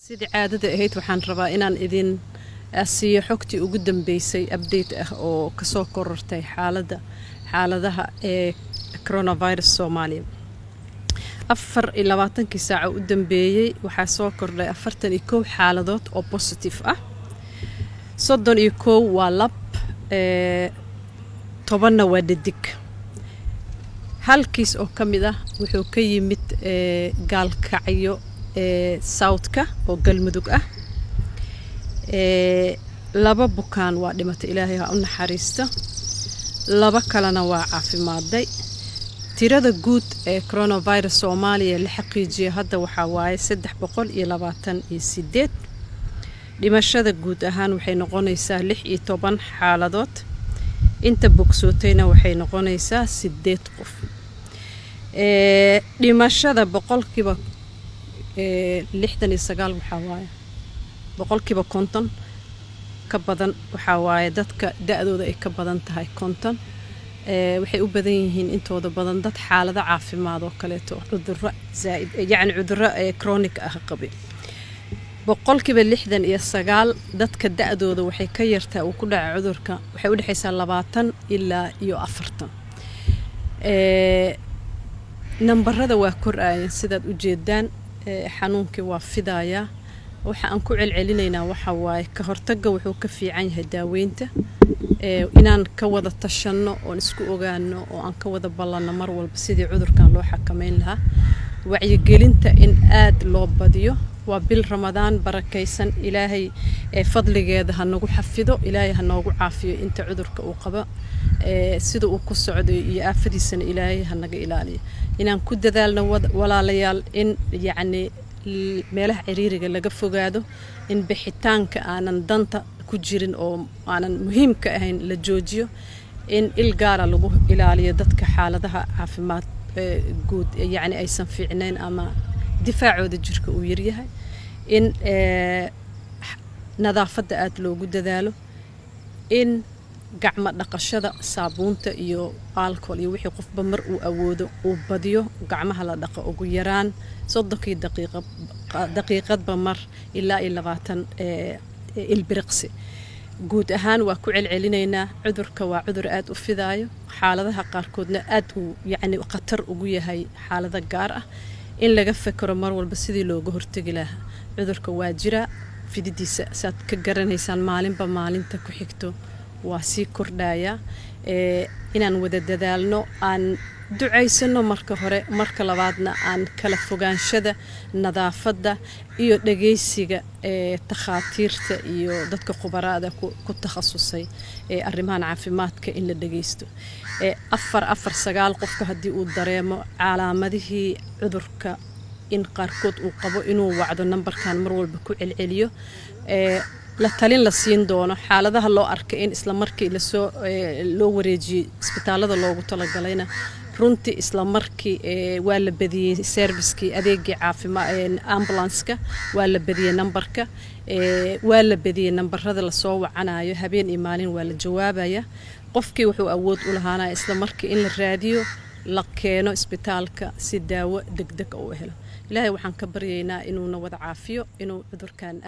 sidii caadada ahayd waxaan rabaa inaan idin siiyo xogtii ugu dambeysay update ah oo kasoo korortay xaalada xaaladaha ee coronavirus soomaaliya afar iyo labaatankii saaca u dambeeyey waxaa soo kordhay afartan iyo kow xaaladood oo positive ah soddon iyo kow waa lab tobanna waa dhadig halkiis oo ka mid ah wuxuu ka yimid gaalkacyo southka oo galmudug ah laba bukaan waa dhimatay ilaahay ha u naxariista laba kalena waa caafimaaday tirada guud ee coronavirus soomaaliya la xaqiijiya hadda waxaa waaye saddex boqol iyo labaatan iyo sideed dhimashada guud ahaan waxay noqonaysaa lix iyo toban xaaladood inta bogsootayna waxay noqonaysaa sideed qof dhimashada boqolkiiba lixdan iyo sagaal waxaa waaye boqolkiiba konton ka badan waxaa waaye dadka da-dooda ay ka badan tahay konton waxay u badan yihiin intooda badan dad xaalado caafimaad oo kaleeto cuduro zaaid yacni cuduro chronic ah qabi boqolkiiba lixdan iyo sagaal dadka da-dooda waxay ka yartaa uu ku dhaca cudurka waxay u dhexaysaa labaatan ilaa iyo afartan nambarada waa kor-aaya sidaad u jeedaan xanuunkii waa fidayaa waxa aan ku celcelinaynaa waxa waaye ka hortagga wuxuu ka fiican yahay daaweynta inaan ka wada tashanno oon isku ogaano oo aan ka wada ballanno mar walba sidii cudurkan loo xakameyn lahaa wacyigelinta in aad loo badiyo waa bil ramadaan barakaysan ilaahay fadligeeda ha nagu xafido ilaahay ha noogu caafiyo inta cudurka uu qabo sida uu ku socdo iyo aafadiisana ilaahay ha naga ilaaliyo inaan ku dadaalno walaalayaal in yacni meelaha ciriiriga laga fogaado in bixitaanka aanan danta ku jirin oo aanan muhiimka ahayn la joojiyo in il gaara lagu ilaaliyo dadka xaaladaha caafimaad guud yacni aysan fiicnayn ama difaacooda jirka uu yaryahay in nadaafadda aada loogu dadaalo in gacmo dhaqashada saabuunta iyo alcohol iyo wixii qofba mar uu awoodo uu badiyo gacmaha la dhaqo ugu yaraan soddonkii daqiiqadba mar ilaa iyo labaatan ilbiriqsi guud ahaan waa ku celcelinaynaa cudurka waa cudur aada u fidaayo xaaladaha qaarkoodna aad uu yacni khatar ugu yahay xaalado gaar ah in laga fekero mar walba sidii looga hortegi lahaa cudurka waa jira fididiisa saad ka garanaysaan maalinba maalinta ku xigto waa sii kordhayaa inaan wada dadaalno aan ducaysano marka hore marka labaadna aan kala fogaanshada nadaafadda iyo dhagaysiga ee takhaatiirta iyo dadka khubaraada ku takhasusay ee arrimahan caafimaadka in la dhagaysto afar afar sagaal qofka haddii uu dareemo calaamadihii cudurka in qaarkood uu qabo inuu wacdo nambarkan mar walba ku celceliyo la talin la siin doono xaaladaha loo arkay in isla markii lasoo loo wareejiyey isbitaalada loogu talagalayna runtii isla markii waa la badiyey serviskii adeegii caafimaad ambulanska waa la badiyey nambarka waa la badiyey nambarada lasoo wacanayo habeen iyo maalin waa la jawaabaya qofkii wuxuu awood u lahaanaya isla markii in la raadiyo la keeno isbitaalka si daawo degdeg u helo ilaahay waxaan ka baryaynaa inuuna wada caafiyo inuu cudurkan